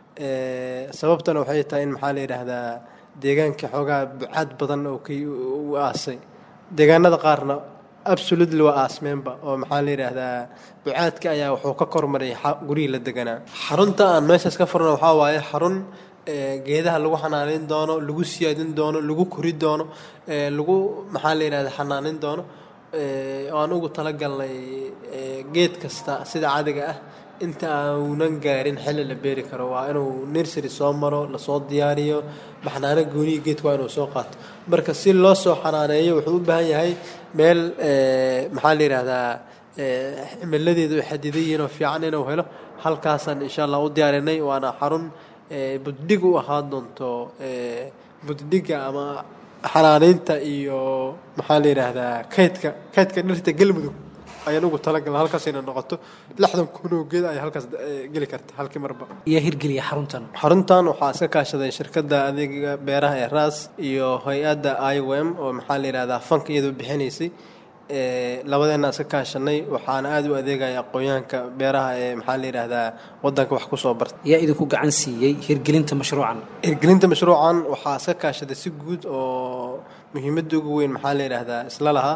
Ee, sababtana waxay tahay in maxaa la yidhaahdaa deegaanka xoogaa bacaad badan oo ka u aasay deegaanada qaarna absolutely waa aasmeenba oo maxaa la yidhaahdaa bacaadka ayaa wuxuu ka kormaray xa- gurihii la deganaa xarunta aan meeshaas ka furno waxaa waaye xarun ee, geedaha lagu xanaaneyn doono lagu siyaadin doono lagu kori doono ee, lagu maxaa la yidhahdaa xanaaneyn doono ee, oo aan ugu talagalnay ee, geed kasta sida caadiga ah inta aanan gaarin xilli la beeri karo waa inuu nursery soo maro lasoo diyaariyo baxnaano gooniyi geedka waa inuu soo qaato marka si loo soo xanaaneeyo wuxuu u baahan yahay meel ee, maxaa la yidhaahdaa ee, cimiladeedu ay xadidan yihiin oo fiican inuu helo halkaasaan insha allah u diyaarinay waana xarun ee, buddhig u ahaan doonto ee, buddhiga ama xanaaneynta iyo maxaa la yidhaahdaa kaydka kaydka dhirta galmudug ayaan ugu talagalna halkaas inay noqoto lixdan kun oo geed ayaa halkaas eh, geli karta halkii marba ayaa hirgeliya xaruntan xaruntan waxaa iska kaashaday shirkadda adeega beeraha ee ras iyo hay-adda iom oo maxaa la yidhahdaa fanka iyadoo bixinaysay Eh, labadeena iska kaashanay waxaana aada u adeegaya aqoonyahanka beeraha ee maxaa la yidhahdaa wadanka wax kusoo barta ayaa idinku gacan siiyey hirgelinta mashruucan hirgelinta mashruucan waxaa iska kaashaday si guud oo muhiimadda ugu weyn maxaa la yidhaahdaa isla lahaa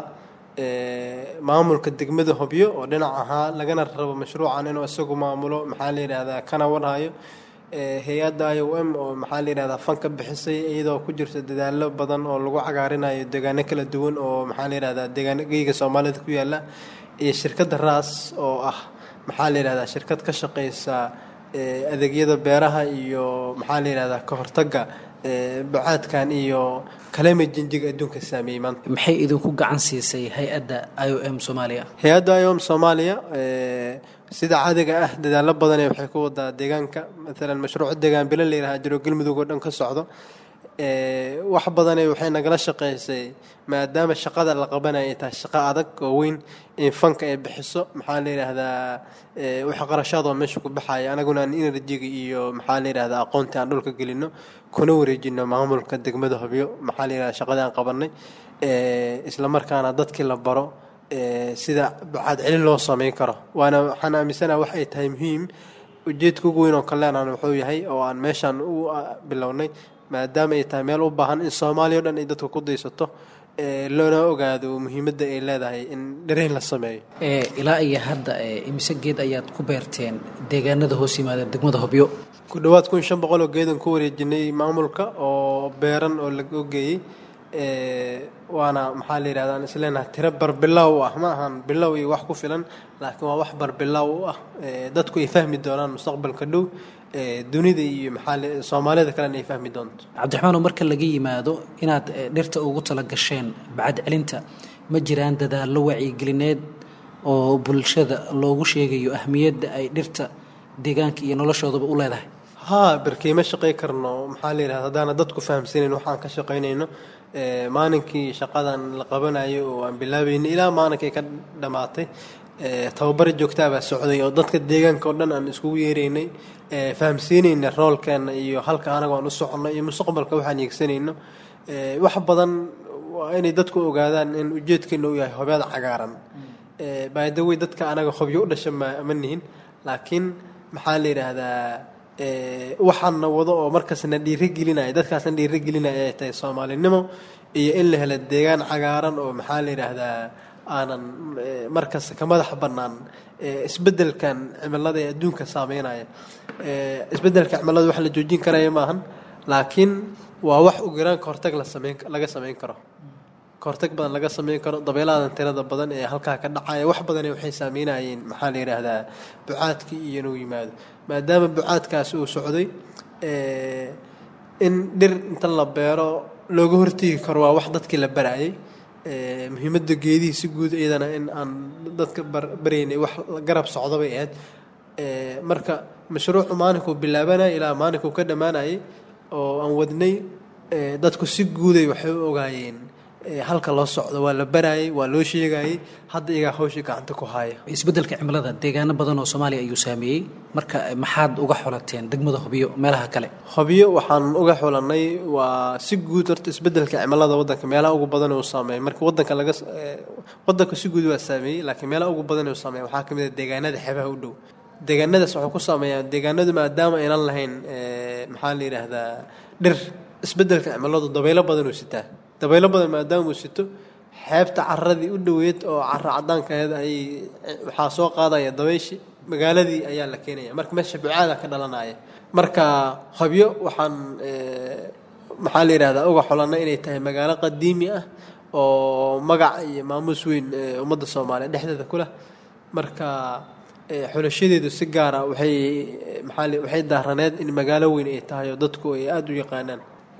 Eh, maamulka degmada hobyo oo dhinac ahaa lagana rabo mashruucan inuu isagu maamulo maxaa la yidhahdaa kana warhayo Eh, hay-adda i o m oo maxaa la yidhahdaa fanka bixisay iyadoo ku jirta dadaalo badan oo lagu cagaarinayo deegaano kala duwan oo maxaa la yidhahdaa deegaano geyga soomaalida ku yaala iyo shirkadda ras oo ah maxaa la yidhahdaa shirkad ka shaqeysa eh, adeegyada beeraha iyo maxaa la yidhahdaa ka hortagga eh, bacaadkan iyo climate change-ga adduunka saameeyey maanta maxay idinku gacan siisay hay-adda i o m soomaaliya hay-adda iom soomaaliya eh, sida caadiga ah dadaalo badane waxay ku wadaa deegaanka maalan mashruuc deegaan bilo la yidhaha jiro galmudug oo dhan ka socdo Eh, wax badane waxay nagala shaqeysay maadaama shaqada la qabanaya ay tahay shaqo adag oo weyn in fanka ay bixiso maxaa la yidhaahdaa eh, wax qarashaad oo meesha ku baxaya anaguna aan enerjiga iyo maxaa la yidhahdaa aqoontii aan dhulka gelino kuna wareejino maamulka degmada hobyo maxaa la yidhahdaa shaqadii aan qabanay Eh, isla markaana dadkii la baro eh, sida bacaad celin loo sameyn karo waana waxaan aaminsanaha wax ay tahay muhiim ujeedka ugu weyn oo kaleenaan wuxuu yahay oo aan meeshaan u ah, bilownay maadaama ay tahay meel u baahan in soomaaliya o dhan ay dadka ku daysato eh, loona ogaado muhiimadda ay leedahay in dhareen la sameeyo ee ilaa iyo hadda ee imise geed ayaad ku beerteen deegaanada hoos yimaada degmada hobyo ku dhowaad kun shan boqol oo geedan ku wareejinay maamulka oo beeran oo laga geeyey Eh, waana maxaa la yidhahdaa aan isleenahay tiro barbilow u ah ma ahan bilow iyo wax ku filan laakiin waa wax barbilow u ah Eh, dadku ay fahmi doonaan mustaqbalka dhow Eh, dunida iyo maxaa la- soomaalida kalena ay fahmi doonto cabdiraxmaan oo marka laga yimaado inaad ee, dhirta ugu tala gasheen bacad celinta ma jiraan dadaallo wacyigelineed oo bulshada loogu sheegayo ahmiyadda ay dhirta deegaanka iyo noloshoodaba u leedahay haa barkeema shaqay karno maxaa la yidhahda haddaana dadku fahamsanayn waxaan ka shaqaynayno Eh, maalinkii shaqadan la qabanayo oo aan bilaabayno ilaa maalinkay ka dhammaatay eh, tababar joogtaa baa socday oo dadka deegaanka oo dhan aan iskugu yeeraynay eh, fahamsiinayna roolkeena iyo halka anaga aan u soconno iyo mustaqbalka waxaan yeegsanayno Eh, wax badan waa inay dadku ogaadaan in ujeedkeena uu yahay hobead cagaaran Eh, by the way dadka anaga hobyo u dhasha ma ma nihin laakiin maxaa la yidhaahdaa eh, waxaana wado oo markaasna dhiirigelinaya dadkaasna dhiirigelinaya ay tahay soomaalinimo iyo in la helo deegaan cagaaran oo maxaa la yidhaahdaa aanan eh, markasta ka madax bannaan eh, isbeddelkan cimilada ee adduunka saameynaya Eh, isbeddelka cimilada wax la joojin karaya maahan laakiin waa wax ugaraan ka hortag la sameyn laga sameyn karo kahortag badan laga sameyn karo dabeeladan tirada badan ee halkaa ka dhacaya wax badan waxay saameynayeen maxaa la yidhaahdaa bucaadkii iyo inuu yimaado maadaama bucaadkaasi uu socday eh, in dhir inta la beero looga hortegi karo waa wax dadkii la barayay Eh, muhiimadda geedihii si guud iyadana in aan dadka bar- baraynay wax garab socdo bay ahayd Eh, marka mashruucu maalinkuu bilaabanaya ilaa maalinkuu ka dhammaanayay oo aan wadnay eh, dadku si guuday waxay u ogaayeen eh, halka loo socdo waa la barayay waa loo sheegayay hadda iyagaa hawshii gacanta ku haya isbeddelka cimilada deegaano badan oo soomaaliya ayuu saameeyey marka eh, maxaad uga xolateen degmada hobyo meelaha kale hobyo waxaan uga xulanay waa si guud horta isbeddelka cimilada wadanka meelaha ugu badan uu saameeyay marka wadanka laga s- eh, wadanka si guud waa saameeyey laakiin meelaha ugu badan uu saameeyay waxaa kamid ah deegaanada xeebaha u dhow deegaanadaas wuxuu ku saameeyaa deegaanadu maadaama aynan lahayn eh, maxaa la yidhaahdaa dhir isbeddelka cimiladu dabaylo badan uu sitaa dabaylo badan maadaama uu sito xeebta caradii u dhoweed oo cara cadaankaeed ay waxaa soo qaadaya dabayshi magaaladii ayaa la keenaya marka meesha bucaada ka dhalanaya marka hobyo waxaan eh, maxaa la yidhahdaa uga xulanay inay tahay magaalo qadiimi ah oo magac iyo maamuus weyn eh, ummadda soomaaliya dhexdeeda ku leh marka eh, xulashadeedu si gaara waxay eh, maxaa la- waxay daaraneed in magaalo weyn ay tahay oo dadku ay aada u yaqaanaan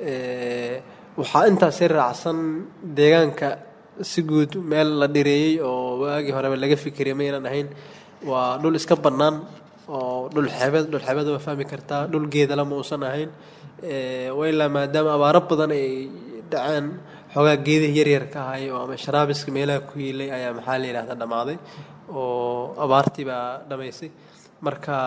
Eh, waxaa intaasi raacsan deegaanka si guud meel la dhireeyey oo waagii horeba laga fikiriyay maynan ahayn waa dhul iska bannaan oo dhul xeebeed dhul xeebeed waa fahmi kartaa dhul geedala ma uusan ahayn Eh, waa ilaa maadaama abaaro badan ay dhaceen xoogaa geedihii yaryar ka ahay oo ama sharaabiska meelaha ku yiilay ayaa maxaa la yidhahda dhammaaday oo abaartii baa dhamaysay marka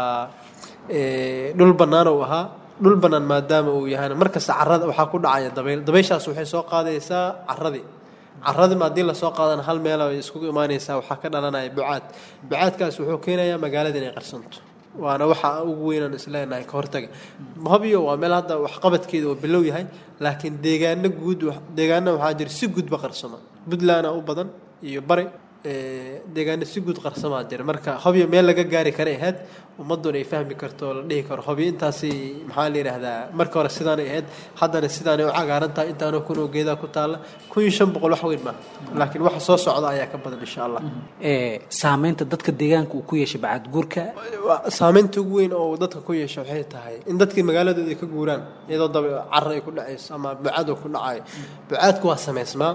eh, dhul bannaan uu ahaa dhul bannaan maadaama uu yahayna markasta carrada waxaa ku dhacaya dabayl dabayshaas waxay soo qaadaysaa carradii carradii ma haddii lasoo qaadana hal meel ay iskugu imaanaysaa waxaa ka dhalanaya bucaad bucaadkaas wuxuu keenayaa magaalada inay qarsanto waana waxa ugu weynaan isleenahay ka hortaga hobyo waa meel hadda waxqabadkeeda oo bilow yahay laakiin deegaano guud wax- deegaano waxaa jira si guudba qarsama puntlandna u badan iyo bari eh, deegaano si guud qarsamaa jira marka hobyo meel laga gaari kara ahayd ummaduna ay fahmi karto oo la dhihi karo hobyo intaasi maxaa la yidhaahdaa marka hore sidaanay ahayd haddana sidaanay u cagaaran tahay intaanoo kun oo geedaa ku taalla kun iyo shan boqol wax weyn maaha laakiin waxa soo socda ayaa ka badan insha allah ee saameynta dadka deegaanka uu ku yeeshay bacad guurka Waa- saameynta ugu weyn oo dadka ku yeesha waxay tahay in dadkii magaaladooda ay ka guuraan iyadoo daba carro ay ku dhacayso ama bucaad uu ku dhacayo bucaadku waa samaysmaa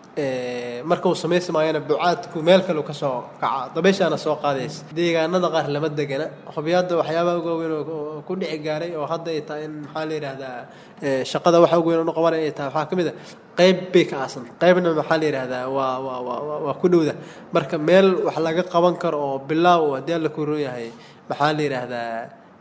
Eh, marka uu samaysmaayana bucaadku meel kale uu ka soo kaca dabeyshaana soo qaadaysa deegaanada qaar lama degana hobyaada waxyaabaha ugu weyn oo- oo ku dhici gaaray oo hadda ay tahay in maxaa la yidhaahdaa eh, shaqada waxa ugu weyn oo qabanaya ay tahay waxaa ka mid a qayb bay ka aasan qaybna maxaa la yidhaahdaa waa waa waa waa- waa ku dhowda marka meel wax laga qaban karo oo bilaaw oo haddii alla ku roon yahay maxaa la yidhaahdaa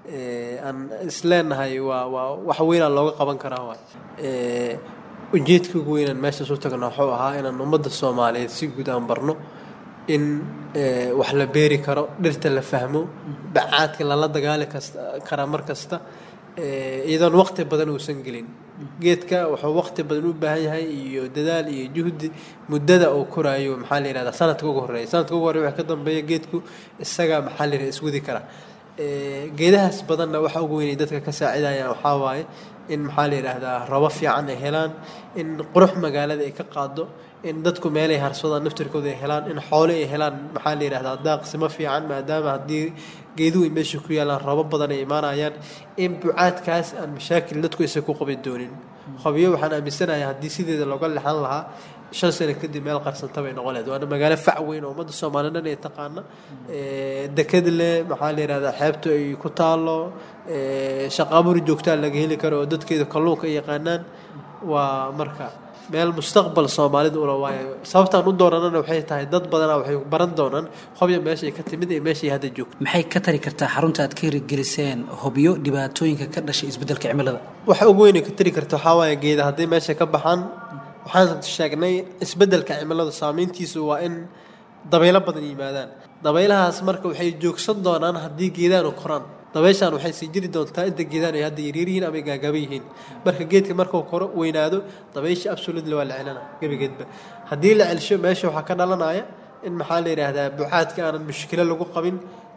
eh, aan isleenahay waa waa wax weynaa looga qaban karaa waay Eh, ujeedka ugu weynaan meeshaas u tagna wuxuu ahaa inaan ummadda soomaaliyeed si guud aan barno in eh, wax la beeri karo dhirta la fahmo bacaadka lala dagaali kasta karaa mar kasta eh, iyadoon waqti badan uusan gelin geedka wuxuu waqti badan u baahan yahay iyo dadaal iyo juhdi muddada uu koraayo maxaa la yidhahdaa sanadka ugu horreeya sanadka ugu horreeya waxa ka dambeeya geedku isaga maxaa la yidhahdaa iswadi kara Eh, geedahaas badanna waxa ugu weynay dadka ka saacidayaan waxaa waaye in maxaa la yidhaahdaa rabo fiican ay helaan in qurux magaalada ay ka qaado in dadku meelay harsadaan naftirkooda ay helaan in xoole ay helaan maxaa la yidhahdaa daaqsimo fiican maadaama haddii geeduhu ay meesha ku yaalaan rabo badan ay imaanayaan in bucaadkaas aan mashaakil dadku aysan ku qabi doonin hobyo waxaan aaminsanahay haddii sideeda looga lexan lahaa shan sano kadib meel qarsanta bay noqon lahayd waana magaalo fac weyn oo ummadda soomaaliya dhan ay taqaana Eh, deked leh maxaa la yidhahdaa xeebtu ay ku taalo eh, shaqo abuur joogtaa laga heli karo oo dadkeeda kalluunka ay yaqaanaan waa marka meel mustaqbal soomaalida ula waayo sababtaan u doonanana waxay tahay dad badanaa waxay baran doonaan hobya meeshay ka timid iyo meeshay hadda joogto maxay ka tari kartaa xarunta aad ka hirgeliseen hobyo dhibaatooyinka ka dhashay isbeddelka cimilada waxa ugu weyn ay ka tari karta waxaa waaye geeda hadday meesha ka baxaan waxaan sheegnay isbeddelka cimiladu saameyntiisu waa in dabaylo badan yimaadaan dabaylahaas marka waxay joogsan doonaan haddii geedaanu koraan dabayshaan waxay sii jiri doontaa inta geedaan ay hadda yaryar yihiin ama ay gaagaba yihiin marka geedka markuu koro weynaado dabaysha absolutely waa la celina gebigeedba haddii la celsho meesha waxaa ka dhalanaya in maxaa la yidhaahdaa bucaadka aanan mushkilo lagu qabin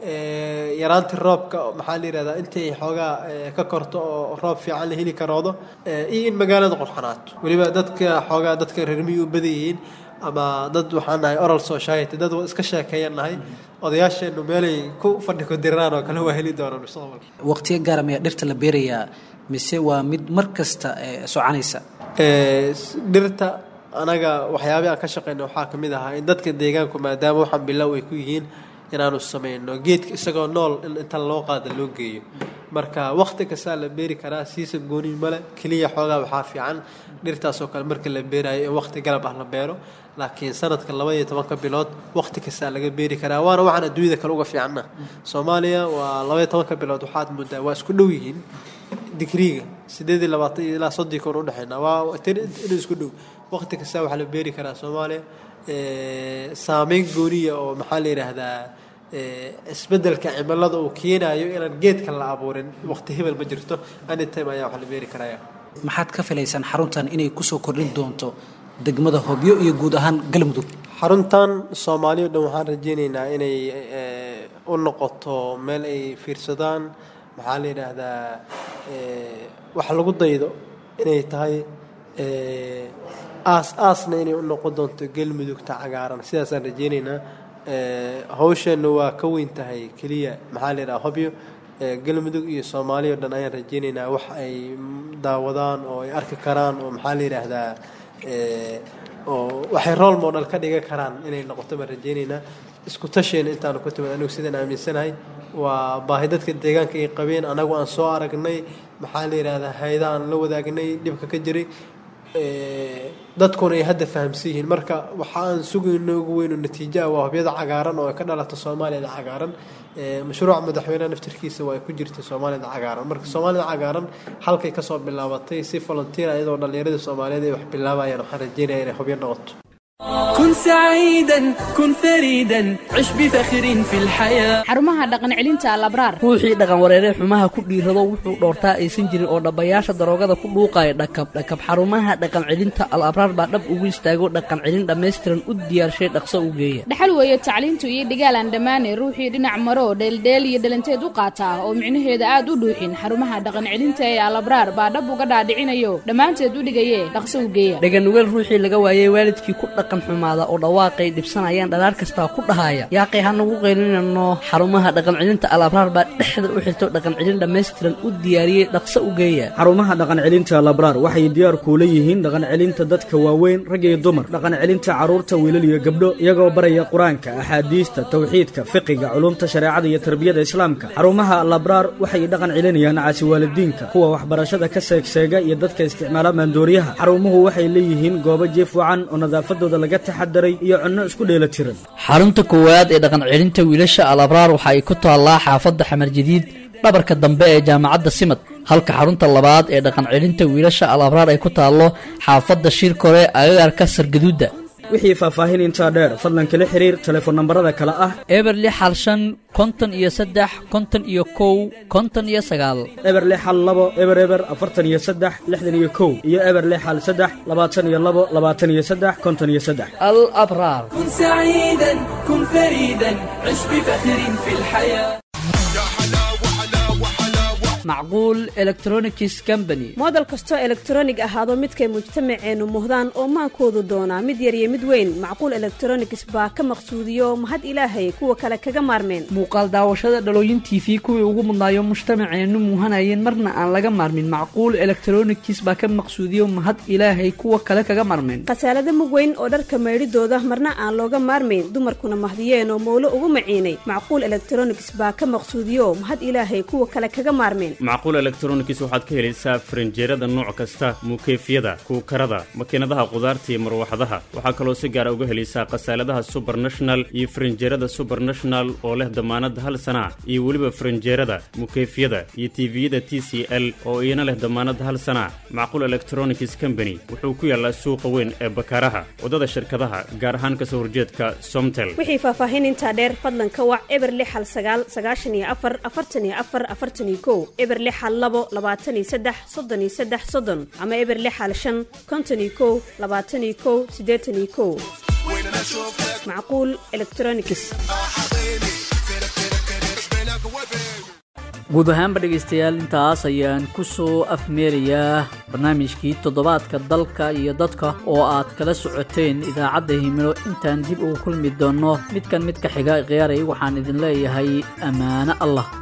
eh, yaraantii roobka maxaa la yidhahdaa intay xoogaa eh, ka korto oo roob fiican la heli karoodo eh, iyo in magaalada qurxanaato weliba dadka xoogaa dadka reer miyi u badan yihiin ama dad waxaan nahay oral society dad iska sheekeeyan nahay odayaasheennu meelay ku fadhi ku diraan oo kale waa heli doonaan mustaqbalka waqtiyo gaara miyaa dhirta la beerayaa mise waa mid mar kasta ee soconaysa Eh, s- dhirta anaga waxyaabii aan ka shaqeyna waxaa ka mid ahaa in dadka deegaanku maadaama waxaan bilow ay ku yihiin inaanu sameyno geedka isagoo nool in inta loo qaada loo geeyo marka waqti kastaa la beeri karaa siisa gooni male keliya xoogaa waxaa fiican dhirtaasoo kale marka la beerayo in waqti galab ah la beero laakiin sanadka laba iyo tobanka bilood waqti kastaa laga beeri karaa waana waxaan adduunyada kale uga fiicana soomaaliya waa laba iyo tobanka bilood waxaad moodaa waa isku dhow yihiin digriiga sideed iyo labaatan iyo ilaa soddon kun udhexeyna waa tir inuu isku dhow waqti kasta waxaa la beeri karaa soomaaliya Eh, saameyn gooniya oo maxaa la yidhaahdaa eh, isbeddelka cimilada uu keenayo inaan geedka la abuurin waqti hebel ma jirto anytime ayaa wax la beeri karaya maxaad ka filaysaan xaruntan inay kusoo kordhin doonto degmada hobyo iyo guud ahaan galmudug xaruntan soomaaliya o dhan waxaan rajeyneynaa inay eh, u noqoto meel ay fiirsadaan maxaa la yidhaahdaa eh, wax lagu daydo inay tahay eh, aas aasna inay u noqon doonto galmudugta cagaaran sidaasaan rajeyneynaa Eh, hawsheenna waa ka weyn tahay keliya maxaa la yidhaha hobyo Eh, galmudug iyo soomaaliya o dhan ayaan rajeyneynaa wax ay mm, daawadaan oo ay arki karaan oo maxaa la yidhaahdaa eh, oo waxay role model ka dhigan karaan inay noqoto baan rajeyneynaa isku tasheena intaanu ku timid anigu sidaan aaminsanahay waa baahi dadka deegaanka ay qabeen anagu aan soo aragnay maxaa la yidhaahdaa hayda aan la wadaagnay dhibka ka jiray ee, dadkuna ay hadda fahamsan yihiin marka waxa aan sugayno ugu weyno natiijaha waa hubyada cagaaran oo ay ka dhalato soomaaliyada cagaaran ee, mashruuca madaxweynaha naftirkiisa waa ay ku jirta soomaalida cagaaran marka soomaalida cagaaran halkay kasoo bilaabatay si volunteer iyadoo dhallinyarada soomaaliyeed ay wax bilaabayaan waxaan rajeynaya inay hubyo noqoto كن سعيدا كن فريدا عش بفخر في الحياة xarumaha dhaqan celinta alabraar ruuxii dhaqan wareeree xumaha ku dhiirado wuxuu dhoortaa aysan jirin oo dhabbayaasha daroogada ku dhuuqaya dhakab dhakab xarumaha dhaqan celinta al abraar baa dhab ugu istaago dhaqan celin dhammaystiran u diyaarshay dhaqso u geeya dhaxal weeye tacliintu iyo dhigaal aan dhammaane ruuxii dhinac maro dheeldheel iyo dhalanteed u qaata oo micnaheeda aad u dhuuxin xarumaha dhaqan celinta ee alabraar baa dhab uga dhaadhicinayo dhammaanteed u dhigaye dhaqso u geeya dhaganugeel ruuxii laga waayey waalidkii ku dhaqan xumaada oo dhawaaqay dhibsanayaan dhalaar kastaa ku dhahaya yaaqay hanagu qaylinano xarumaha dhaqan celinta al abraar baa dhexda u xirto dhaqan celin dhammaystiran u diyaariyey dhaqso u geeya xarumaha dhaqan celinta labraar waxay diyaar kuula yihiin dhaqan celinta dadka waaweyn rag iyo dumar dhaqan celinta carruurta wiilal iyo gabdho iyagoo baraya qur-aanka axaadiista tawxiidka fiqiga culumta shareecada iyo tarbiyada islaamka xarumaha labraar waxay dhaqan celinayaan caasi waalidiinka kuwa waxbarashada ka seegseega iyo dadka isticmaala maandooriyaha xarumuhu waxay leeyihiin goobo jiif wacan oo nadaafadooda laga taxadaray iyo cunno isku dheelatiran xarunta koowaad ee dhaqan celinta wiilasha al abraar waxa ay ku taallaa xaafadda xamar jadiid dhabarka dambe ee jaamacadda simad halka xarunta labaad ee dhaqan celinta wiilasha al abraar ay ku taallo xaafadda shirkore agagaarka sargaduudda wixii faahfaahin intaa dheer fadlan kala xiriir telefoon nambarada kale ah eber lix hal shan konton iyo saddex konton iyo kow konton iyo sagaal eber lix hal labo eber eber afartan iyo saddex lixdan iyo kow iyo eber lix hal saddex labaatan iyo labo labaatan iyo saddex konton iyo saddex al abraar كن سعيدا كن فريدا عش بفخر في الحياة macquul electronics company moodel kastoo elektaroonig ahaado midkay mujtamaceennu muhdaan oo maankoodu doonaa mid yar iyo mid weyn macquul elektronigs baa ka maqsuudiyo mahad ilaahay kuwa kale kaga maarmeen muuqaal daawashada dhalooyin t v kuwii ugu mudnaayo mujtamaceennu muuhanayeen marna aan laga maarmin macquul electronics baa ka maqsuudiyo mahad ilaahay kuwa kale kaga maarmeen khasaalada mug weyn oo dharka maydhidooda marna aan looga maarmayn dumarkuna mahdiyeen oo mowlo ugu maciinay macquul elektronigs baa ka maqsuudiyo mahad ilaahay kuwa kale kaga maarmeen macquul electronics waxaad ka helaysaa farinjeerada nooc kasta muukeyfyada kuukarada makiinadaha qudaarta iyo marwaxadaha waxaa kaloo si gaara uga helaysaa khasaaladaha subernational iyo farinjeerada subernational oo leh damaanad hal sana iyo weliba farinjeerada mukeyfyada iyo tiviyada t c l oo iyana leh damaanad hal sana macquul electronics company wuxuu ku yaalaa suuqa weyn ee bakaaraha waddada shirkadaha gaar ahaan kasoo horjeedka somtel wixii faahfaahin intaa dheer fadlan ka wac eber lix hal sagaal sagaashan iyo afar afartan iyo afar afartan iyo kow eber lix hal labo labaatan iyo saddex soddon iyo saddex soddon ama eber lix hal shan konton iyo kow labaatan iyo kow siddeetan iyo kow macquul electronics guud ahaanba dhegaystayaal intaas ayaan ku soo afmeerayaa barnaamijkii toddobaadka dalka iyo dadka oo aad kala socoteen idaacadda himilo intaan dib ugu kulmi doonno midkan midka xiga khiyaaray waxaan idin leeyahay ammaano allah